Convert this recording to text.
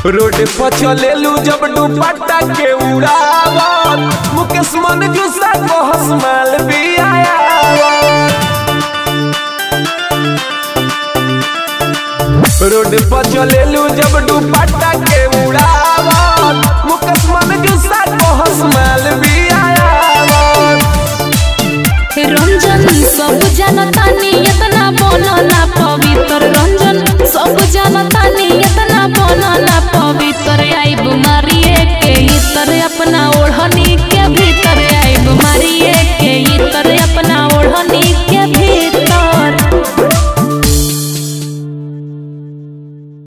road पर चलेलू जब दुपट्टा के उड़ावत मुकेश मन गुस्सा बहस माल भी आया रोड पर चलेलू जब दुपट्टा के उड़ावत मुकेश मन गुस्सा बहस माल भी आया रंजन सब जनता इतना बोलो ना पवित्र रंजन